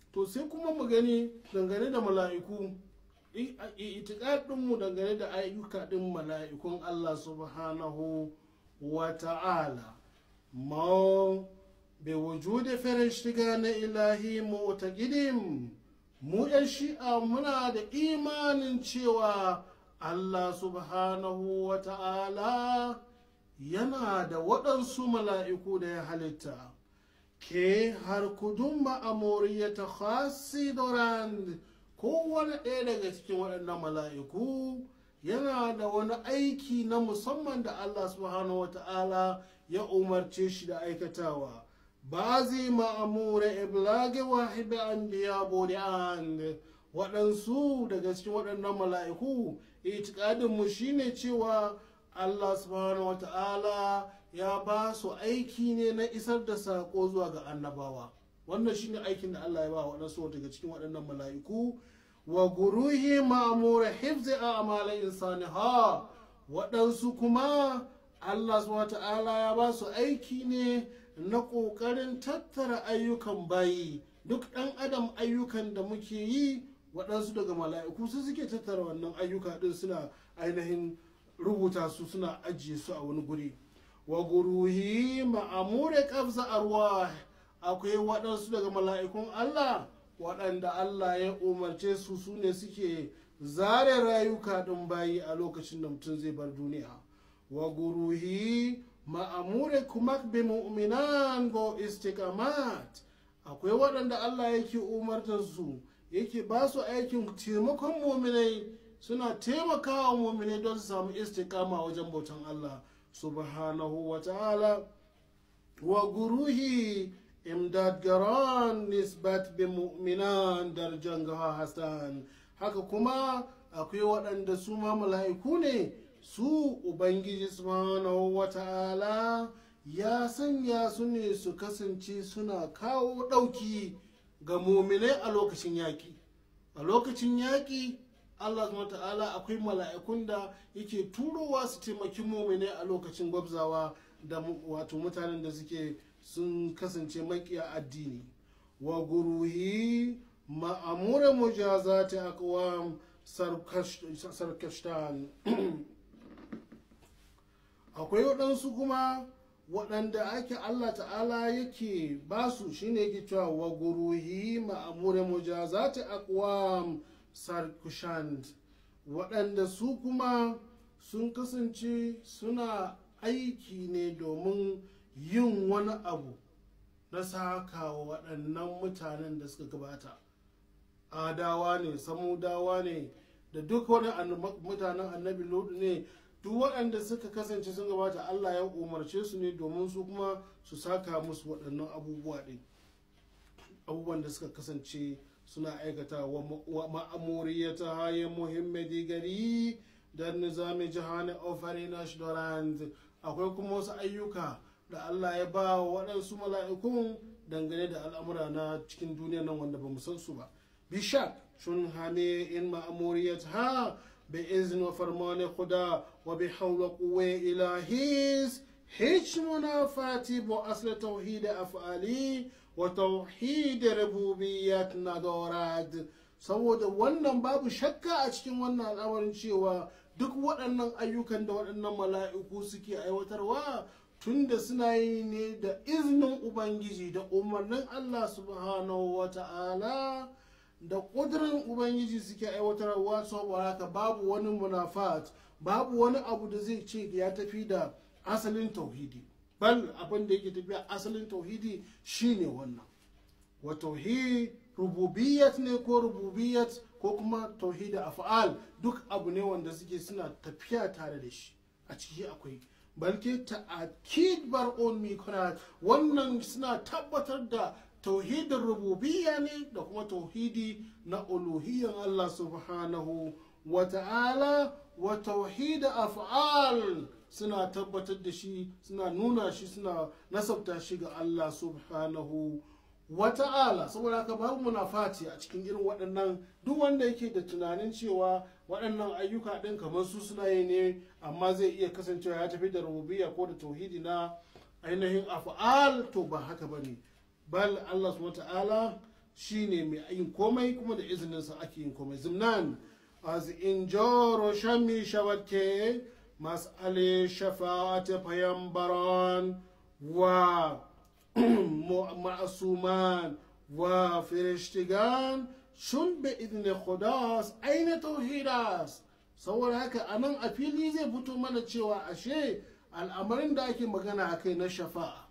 to sai kuma mu gani dangane da mala'iku itikadinmu dangane da ayyuka din mala'ikun Allah subhanahu wa ta'ala ma bai wujudi farishtiga na ilahi mu'taqidin mu yan shi'a muna da imanin cewa Allah subhanahu wa ta'ala yana da waɗansu mala'iku da ya halitta ke har kudun ma'amuriyata khasi dorand kowane ɗaya daga cikin waɗannan mala'iku yana da wani aiki na musamman da Allah subhanahu wa ta'ala ya umarce shi da aikatawa ba zai ma'amura iblage wahid an biya an waɗansu daga cikin waɗannan mala'iku itikadinmu shine cewa Allah subhanahu wa ta'ala ya ba su aiki ne na isar da saƙo zuwa ga annabawa wannan shine aikin da Allah ya ba waɗansu daga cikin waɗannan mala'iku wa guruhi ma'amura hifzi a amalin insani ha waɗansu kuma Allah subhanahu wa ta'ala ya ba su aiki ne na ƙoƙarin tattara ayyukan bayi duk ɗan adam ayyukan da muke yi waɗansu daga mala'iku su suke tattara wannan ayyuka ɗin suna ainihin rubuta su suna ajiye su a wani guri wa guruhi ma'amure kafza arwah akwai waɗansu daga mala'ikun Allah waɗanda Allah ya umarce su su ne suke zare rayuka ɗin bayi a lokacin da mutum zai bar duniya wa guruhi ma'amure kuma bi mu'minan go istikamat akwai waɗanda Allah yake umartar su yake ba su aikin taimakon muminai suna taimakawa muminai don su samu istikama wajen bautan Allah subhanahu wa ta'ala wa guruhi imdad garan nisbat bi mu'minan darjan gaha hassan haka kuma akwai waɗanda su ma mala'iku ne su ubangiji subhanahu wa ta'ala ya sanya su ne su kasance suna kawo ɗauki ga muminai a lokacin yaƙi a lokacin yaƙi allah subhanahu ta'ala akwai mala'ikun da yake turowa su taimaki muminai a lokacin gwabzawa da wato mutanen da suke sun kasance makiya addini wa guruhi ma'amura mujazati aqwam sarkashtan akwai waɗansu kuma waɗanda ake Allah ta'ala yake basu shine yake cewa wa guruhi ma'amure mujazati aqwam sarkushand waɗanda su kuma sun kasance suna aiki ne domin yin wani abu na saka wa waɗannan mutanen da suka gabata adawa ne samudawa ne da duk wani mutanen annabi lodu ne duk waɗanda suka kasance sun gabata Allah ya umarce su ne domin su kuma su saka musu waɗannan abubuwa ɗin abubuwan da suka kasance suna aikata wa ma'amuriyata haye muhimmadi gari da nizami jihani ofari na shidorand akwai kuma wasu ayyuka da Allah ya ba wa waɗansu mala'ikun dangane da al'amura na cikin duniya nan wanda ba mu san su ba bishak shun hame in ma'amuriyat ha بإذن وفرمان خدا وبحول قوة إلهيس هيش منافاتي بأصل توحيد أفعالي وتوحيد ربوبيات ندارد saboda wannan babu shakka a cikin wannan al'amarin cewa duk waɗannan ayyukan da waɗannan mala'iku suke aiwatarwa tunda suna yi ne da izinin ubangiji da umarnin allah subhanahu wa ta'ala da ƙudurin ubangiji suke aiwatarwa saboda haka babu wani munafat babu wani abu da zai ce ya tafi da asalin tauhidi bal abin da yake tafiya asalin tauhidi shine wannan wa tauhid rububiyat ne ko rububiyat ko kuma tauhidi af'al duk abu ne wanda suke suna tafiya tare da shi a ciki akwai balke ta'akid bar'un mikrat wannan suna tabbatar da tauhidin rububiyya ne da kuma tauhidi na uluhiyyan Allah subhanahu wa ta'ala wa tauhid af'al suna tabbatar da shi suna nuna shi suna nasabta shi ga Allah subhanahu wa ta'ala saboda haka babu munafati a cikin irin waɗannan duk wanda yake da tunanin cewa waɗannan ayyuka ɗin kamar su suna yi ne amma zai iya kasancewa ya tafi da rububiyya ko da tauhidi na ainihin af'al to ba haka bane bal Allah subhanahu ta'ala shine mai yin komai kuma da izininsa ake yin komai zimnan az injaro shami shawakke mas'ale shafa'at payambaran wa ma'asuman wa firishtigan shun bi idni khudas aina tauhidas saboda haka a nan a fili zai fito mana cewa ashe al'amarin da ake magana a kai na shafa'a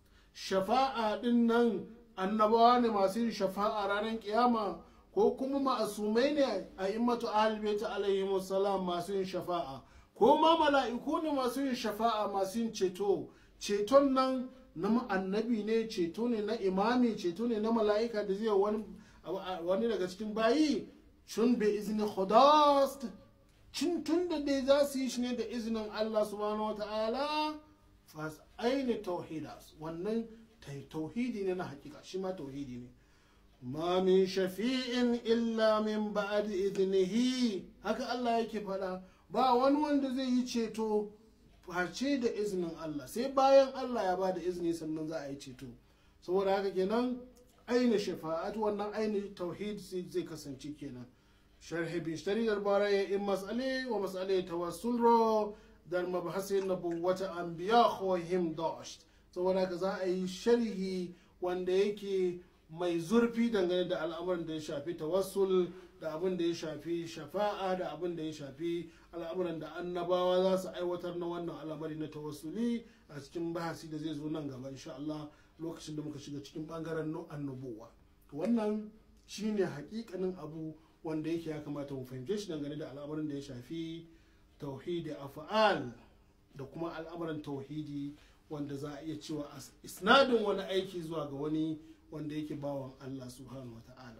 shafa'a din nan annabawa ne masu yin shafa'a ranar kiyama ko kuma ma'asumai ne a immatu ahalbaita alaihi salam masu yin shafa'a ko ma mala'iku ne masu yin shafa'a masu yin ceto ceton nan na annabi ne ceto ne na imami ceto ne na mala'ika da zai wani daga cikin bayi shun bi izini khudas cin tun da dai za su yi shi ne da izinin Allah subhanahu wata'ala fas aini tauhidas wannan tauhidi ne na hakika shi ma tauhidi ne ma min shafi'in illa min ba'd iznihi haka Allah yake faɗa ba wani wanda zai yi ceto face da izinin Allah sai bayan Allah ya ba da izini sannan za a yi ceto saboda haka kenan aini shafa'at wannan aini tauhid zai kasance kenan sharhi bishtari darbara ya in mas'ale wa mas'ale tawassul ro dar mabhasin nabuwata anbiya khohim dasht saboda haka za a yi sharhi wanda yake mai zurfi dangane da al'amuran da ya shafi tawassul da abin da ya shafi shafa'a da abin da ya shafi al'amuran da annabawa za su aiwatar na wannan al'amari na tawassuli a cikin bahasi da zai zo nan gaba insha Allah lokacin da muka shiga cikin bangaren annubuwa wannan shine hakikanin abu wanda yake ya kamata mu fahimce shi dangane da al'amarin da ya shafi tauhidi afa'al da kuma al'amuran tauhidi wanda za a iya cewa isnadin wani aiki zuwa ga wani wanda yake bawan Allah subhanahu wa ta'ala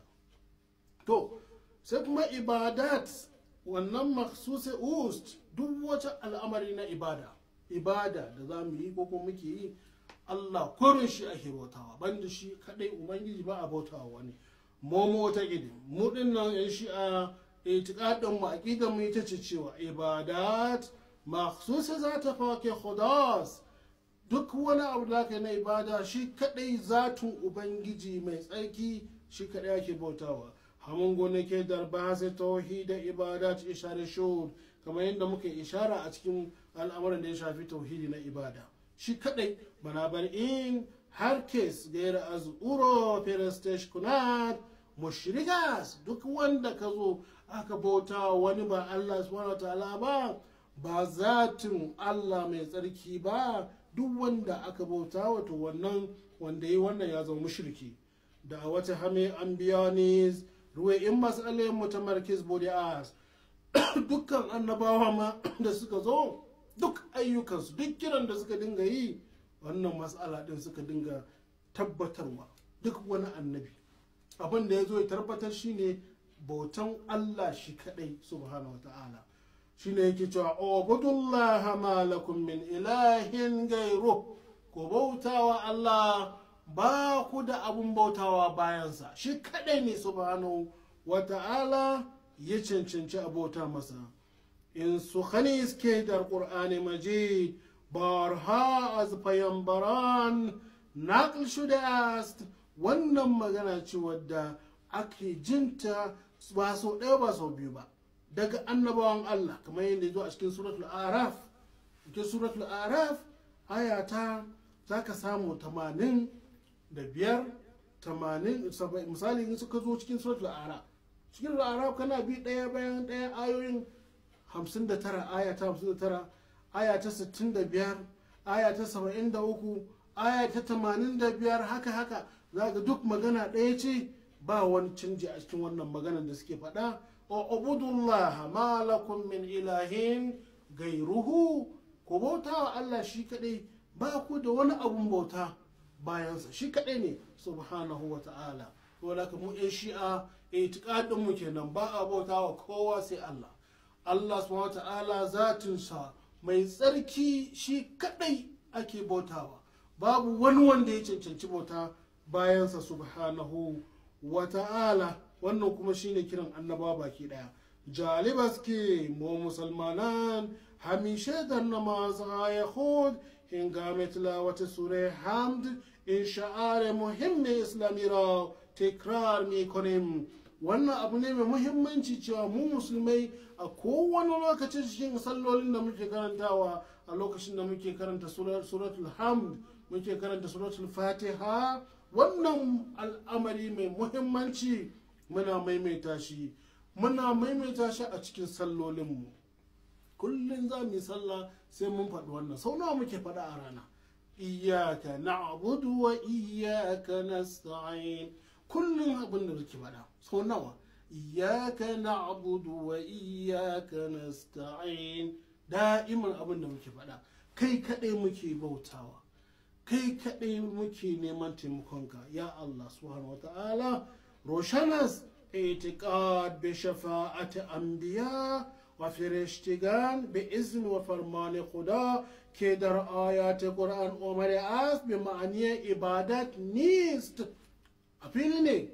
to sai kuma ibadat wannan maksusi ust duk wata al'amari na ibada ibada da za mu yi ko kuma muke yi Allah kurin shi ake bautawa banda shi kadai ubangiji ba a bautawa wani momo ta gidi mu dinnan yan shi'a itiqadin mu aqidan mu ita ce cewa ibadat maksusa za ta fake khudas duk wani abu da ka na ibada shi kadai zatun ubangiji mai tsarki shi kadai ake bautawa hamun gonake darba sai tauhid da ibada ta ishare shud kamar yadda muka ishara a cikin al'amuran da ya shafi tauhidi na ibada shi kadai bana bar in har kes gaira az uro perestesh kunat mushrikas duk wanda ka zo aka bauta wani ba Allah subhanahu wa ta'ala ba ba zatin Allah mai tsarki ba duk wanda aka bauta wato wannan wanda yi wannan ya zama mushriki da wata hame an biya ne ruwa in matsalin mutamarkis bodi'as dukkan annabawa ma da suka zo duk ayyukansu duk kiran da suka dinga yi wannan matsala din suka dinga tabbatarwa duk wani annabi abin da ya zo ya tabbatar shine bautan Allah shi kadai subhanahu wa ta'ala shine yake cewa ubudullaha ma lakum min ilahin gairu ku bautawa Allah ba ku da abun bautawa bayansa shi kadai ne subhanahu wa ta'ala ya cancanci abota masa in su khani iske da qur'ani majid barha az payambaran naql shudast wannan magana ce wadda ake jinta ba sau ɗaya ba sau biyu ba daga annabawan Allah kamar yadda zo a cikin suratul araf cikin suratul araf aya ta za ka samu tamanin da biyar tamanin misali in suka zo cikin suratul araf cikin araf kana bi ɗaya bayan ɗaya ayoyin hamsin da tara aya ta hamsin da tara aya ta sittin da biyar aya ta saba'in da uku aya ta tamanin da biyar haka haka za ga duk magana ɗaya ce ba wani canji a cikin wannan maganar da suke faɗa اعبدوا الله ما لكم من إله غيره ku bauta wa Allah shi kadai ba ku da wani abun bauta bayansa shi kadai ne subhanahu wa ta'ala wala ka mu yan shi'a itiqadin mu kenan ba a bauta wa kowa sai Allah Allah subhanahu wa ta'ala zatinsa mai tsarki shi kadai ake bautawa babu wani wanda ya cancanci bauta bayansa subhanahu wa ta'ala wannan kuma shine kiran annaba baki daya jalibas ke mu musulmanan hamishe da namaz ya khud hingame tilawati sure hamd in sha'ar muhimmi islami ra tekrar mai kwanem wannan abu ne mai muhimmanci cewa mu musulmai a kowane lokacin cikin sallolin da muke karantawa a lokacin da muke karanta suratul hamd muke karanta suratul fatiha wannan al'amari mai muhimmanci muna maimaita shi muna maimaita shi a cikin sallolinmu kullum za mu yi sallah sai mun faɗi wannan sau nawa muke faɗa a rana iyaka na'budu wa iyaka nasta'in kullum abin da muke faɗa sau nawa iyaka na'budu wa iyaka nasta'in da'iman abin da muke faɗa kai kaɗai muke bautawa kai kaɗai muke neman taimakonka ya Allah subhanahu wa ta'ala roshanas اعتقاد بشفاعة انبیاء و فرشتگان به اذن و فرمان خدا که در آیات قرآن آمده است به معنی عبادت نیست a ne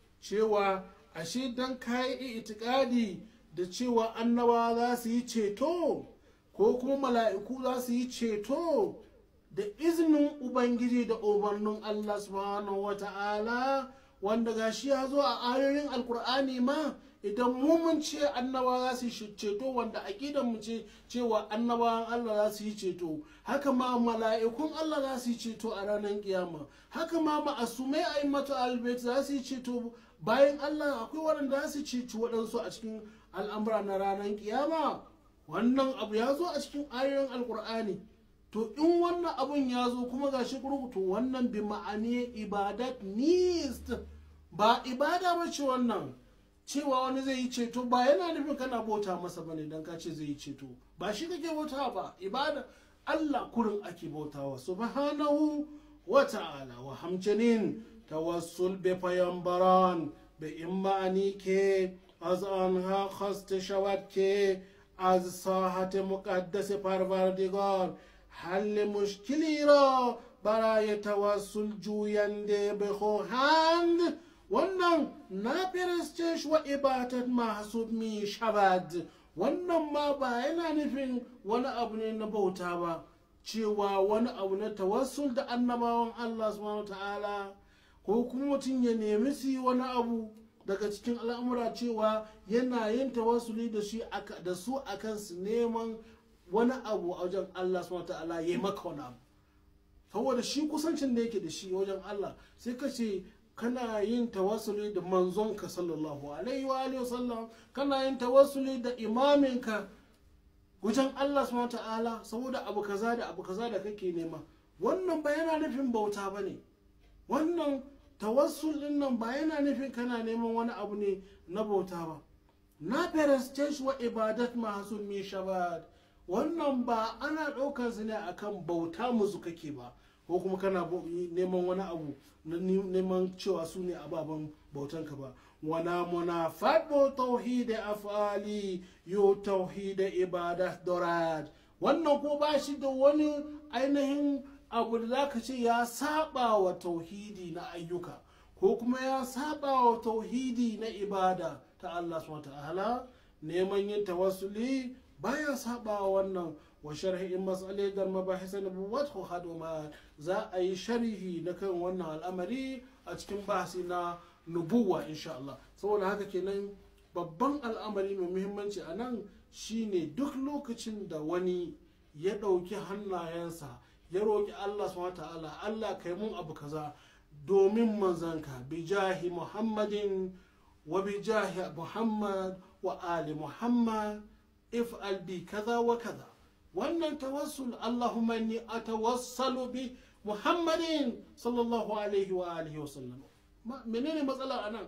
cewa ashe dan kayi itikadi da cewa annabawa za su yi ceto ko kuma mala'iku za su yi ceto da izinin ubangiji da umarnin allah subhanahu wa ta'ala wanda gashi ya zo a ayoyin alkur'ani ma idan mu mun ce annaba za su yi ceto wanda aqidan mu ce cewa annabawan Allah za su yi ceto haka ma mala'ikun Allah za su yi ceto a ranar kiyama haka ma ma'asumai a'immatu albayt za su yi ceto bayan Allah akwai waɗanda za su ceci waɗansu a cikin al'amura na ranar kiyama wannan abu ya zo a cikin ayoyin alkur'ani to in wannan abun ya zo kuma ga shi to wannan bi ma'ani ibadat nist ba ibada ba ce wannan cewa wani zai yi ceto ba yana nufin kana bauta masa bane dan ka ce zai yi ceto ba shi kake bauta ba ibada Allah kurin ake bautawa subhanahu wa ta'ala wa hamjanin tawassul به پیامبران به این معنی که از آنها خواسته شود که از ساحت مقدس پروردگار حل مشکلی را برای توسل جوینده بخواهند wannan na firistش و عبادت محسوب می شود wannan ma ba yana nufin wani abu ne na bauta ba cewa wani abu na tawassul da annabawan Allah subhanahu ta'ala ko kuma mutum ya nemi su yi wani abu daga cikin al'amura cewa yana yin tawassuli da shi da su akan su neman wani abu a wajen Allah subhanahu ta'ala ya maka wani abu saboda shi kusancin da yake da shi wajen Allah sai ka ce kana yin tawassuli da manzonka sallallahu alaihi wa alihi wasallam kana yin tawassuli da imaminka wajen Allah subhanahu ta'ala saboda abu kaza da abu kaza da kake nema wannan ba yana nufin bauta bane wannan tawassul din nan ba yana nufin kana neman wani abu ne na bauta ba na prestige wa ibadat masu mi shabad wannan ba ana ɗaukar su ne akan bauta musu kake ba ko kuma kana neman wani abu na neman cewa su ne ababen bautanka ba wana munafat bo tauhid afali yo tauhid ibadat dorad wannan ko ba shi da wani ainihin abu da zaka ce ya saba wa tauhidi na ayyuka ko kuma ya saba wa tauhidi na ibada ta Allah subhanahu ta'ala neman yin tawassuli baya saba wa wannan wa sharhi mas'alai da mabahisa na buwatu haduma za a yi sharhi na kan wannan al'amari a cikin bahasi na nubuwa insha Allah saboda haka kenan babban al'amari mai muhimmanci a nan shine duk lokacin da wani ya ɗauki hannayensa ya roƙi Allah subhanahu ta'ala Allah kai mun abu kaza domin manzanka bi jahi muhammadin wa bi jahi muhammad wa ali muhammad if'al bi kaza wa kaza wannan tawassul Allahumma inni atawassalu bi muhammadin sallallahu alaihi wa alihi wa sallam menene matsala anan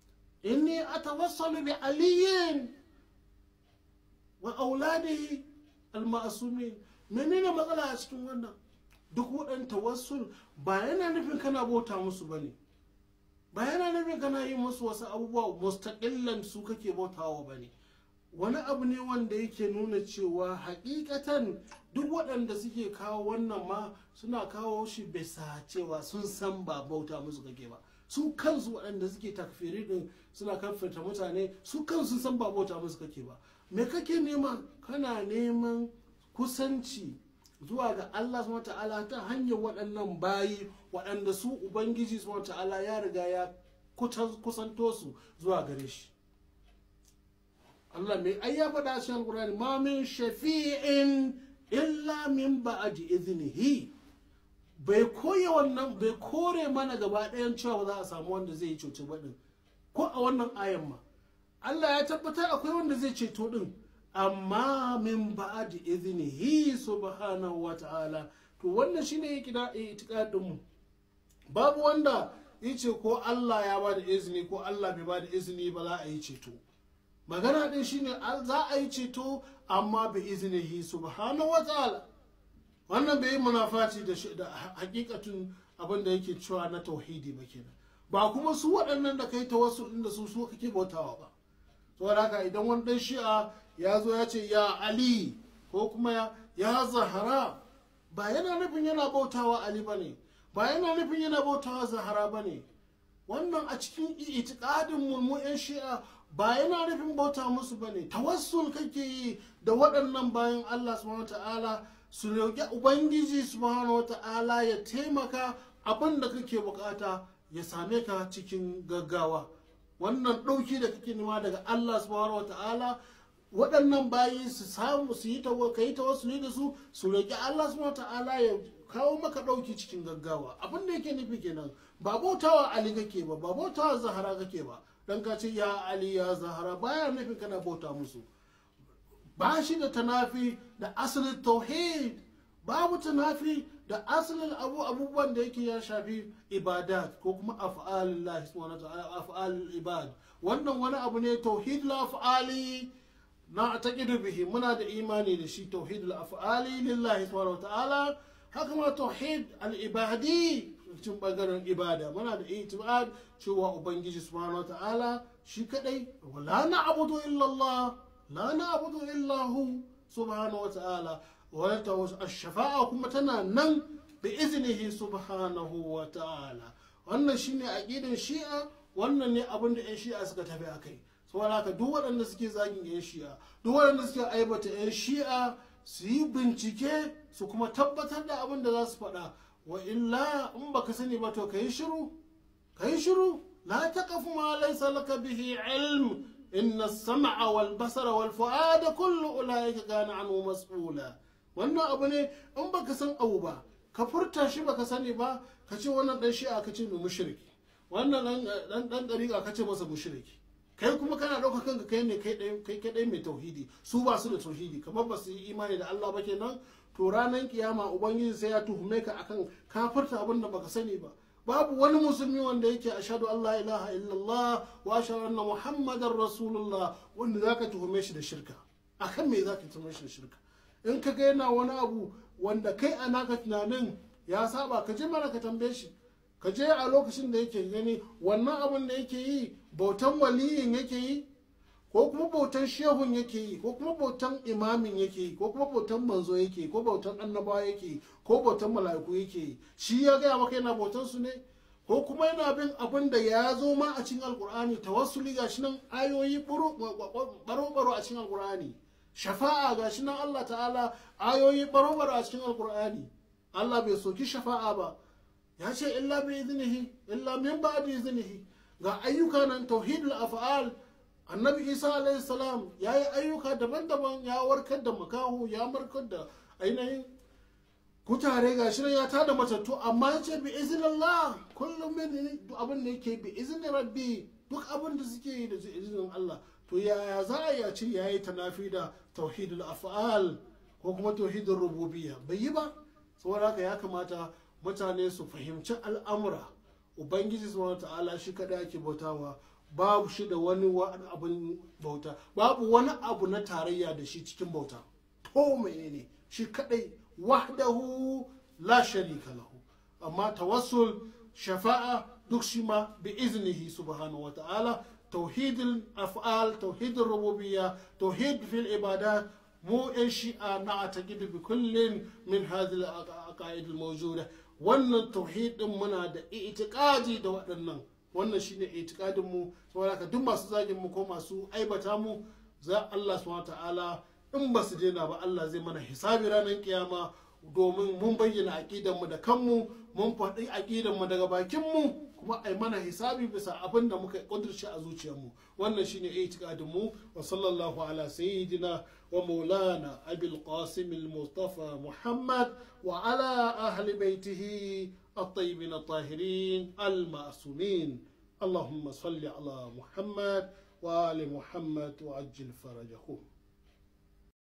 inni atawassalu bi aliyin wa auladihi al-ma'sumin menene matsala a cikin wannan duk waɗan tawassul ba yana nufin kana bauta musu ba ne ba yana nufin kana yi musu wasu abubuwa mustaƙillan su kake bautawa ba ne wani abu ne wanda yake nuna cewa hakikatan duk waɗanda suke kawo wannan ma suna kawo shi bisa cewa sun san ba bauta musu kake ba su kansu waɗanda suke takfiri din suna kafirta mutane su kansu san ba bauta musu kake ba me kake nema kana neman kusanci zuwa ga Allah subhanahu ta'ala ta hanyar waɗannan bayi waɗanda su ubangiji subhanahu ta'ala ya riga ya kusanto su zuwa gare shi Allah mai ai ya faɗa shi alƙur'ani ma min shafi'in illa min ba'di iznihi bai koya wannan bai kore mana gaba ɗayan cewa za a samu wanda zai yi ceto ba din ko a wannan ayan ma Allah ya tabbatar akwai wanda zai ceto din amma min ba'di iznihi subhanahu wa ta'ala to wannan shine itikadin mu babu wanda yace ko Allah ya bada izini ko Allah bai bada izini ba za a yi ceto magana din shine za a yi ceto amma bi iznihi subhanahu wa ta'ala wannan bai yi munafaci da hakikatun abin da yake cewa na tauhidi ba kenan ba kuma su waɗannan da kai tawassul din da su su kake bautawa ba saboda haka idan wani dan shi'a ya zo ya ce ya ali ko kuma ya zahara ba yana nufin yana bautawa ali ba ne ba yana nufin yana bautawa zahara ba ne wannan a cikin itikadin mu yan shi'a ba yana nufin bauta musu ba ne tawassul kake yi da waɗannan bayan allah subhanahu ta'ala su roƙi ubangiji subhanahu ta'ala ya taimaka abin da kake bukata ya same ka cikin gaggawa wannan ɗauki da kake nema daga allah subhanahu ta'ala waɗannan bayi su samu su yi ka yi tawassuli da su su roƙi Allah subhanahu ta'ala ya kawo maka ɗauki cikin gaggawa abin da yake nufi kenan ba bautawa Ali kake ba ba bautawa Zahara kake ba dan ka ce ya Ali ya Zahara baya nufin kana bauta musu ba shi da tanafi da asalin tauhid babu tanafi da asalin abu abubuwan da yake ya shafi ibadat ko kuma af'alillah subhanahu ta'ala af'al ibad wannan wani abu ne tauhid la af'ali na taƙidu bihi muna da imani da shi tauhid al-af'ali lillahi subhanahu ta'ala haka ma tauhid al-ibadi cikin bangaren ibada muna da itibad cewa ubangiji subhanahu ta'ala shi kadai la na'budu illa Allah la na'budu illa hu subhanahu ta'ala wa ash-shafa'a kuma tana nan bi iznihi subhanahu wa ta'ala wannan shine aqidan shi'a wannan ne abin da 'yan shi'a suka tafi akai saboda haka duk waɗanda suke zagin 'yan shi'a duk waɗanda suke aibata 'yan shi'a su yi bincike su kuma tabbatar da abin da za su faɗa wa illa in baka sani ba to kayi shiru kayi shiru la taqafu ma laysa laka bihi ilm inna as-sam'a wal basara wal fu'ada kullu ulaika kana anhu mas'ula wannan abu ne in baka san abu ba ka furta shi baka sani ba ka ce wannan dan shi'a ka ce mai mushriki wannan dan dan dariƙa ka ce masa mushriki kai kuma kana ɗauka kanka kai ne kai kadai mai tauhidi su ba su da tauhidi kamar ba su yi imani da Allah ba kenan to ranar kiyama ubangiji sai ya tuhume ka akan kafirta abin da baka sani ba babu wani musulmi wanda yake ashhadu an la ilaha illallah wa ashhadu anna muhammadar rasulullah wanda zaka tuhume shi da shirka akan me zaka tuhume shi da shirka in ka ga yana wani abu wanda kai a naka tunanin ya saba ka je mana ka tambaye shi ka je a lokacin da yake gani wannan abin da yake yi bautan waliyin yake yi ko kuma bautan shehun yake yi ko kuma bautan imamin yake yi ko kuma bautan manzo yake yi ko bautan annabawa yake yi ko bautan mala'iku yake yi shi ya gaya maka yana bautan su ne ko kuma yana bin abin da ya zo ma a cikin alkur'ani tawassuli gashi nan ayoyi baro-baro a cikin alkur'ani shafa'a gashi nan Allah ta'ala ayoyi baro-baro a cikin alkur'ani Allah bai soki shafa'a ba ya ce illa bi iznihi illa min ba'di iznihi ga ayyuka nan tauhidul af'al annabi isa alayhi salam ya yi ayyuka daban-daban ya warkar da makahu ya markar da ainihin kutare ga shi ya tada matattu amma ya ce bi iznillah kullum min abin da yake bi izni rabbi duk abin da suke yi da izinin Allah to yaya za a ya ce yayi tanafi da tauhidul af'al ko kuma tauhidul rububiyya bai yi ba saboda haka ya kamata mutane su fahimci al'amura ubangiji subhanahu ta'ala shi kada ake bautawa babu shi da wani abin bauta babu wani abu na tarayya da shi cikin bauta to menene shi kadai wahdahu la sharika lahu amma tawassul shafa'a duk shi ma bi iznihi subhanahu wa ta'ala tauhidul af'al tauhidul rububiyya tauhid fil ibadat mu yan shi'a na ataqidu bi kullin min hadhihi al-aqaid al-mawjuda wannan tauhidin muna da itikadi da waɗannan wannan shine itikadin mu saboda haka duk masu zagin mu ko masu aibata mu za Allah subhanahu ta'ala in ba su daina ba Allah zai mana hisabi ranar kiyama domin mun bayyana aqidan mu da kanmu mun faɗi aqidan mu daga bakin mu kuma ai mana hisabi bisa abin da muka kudurce a zuciyarmu wannan shine itikadin mu wa sallallahu ala sayyidina wa maulana abil qasim al mustafa muhammad wa ala ahli baitihi الطيبين الطاهرين المعصومين اللهم صل على محمد وآل محمد وعجل فرجهم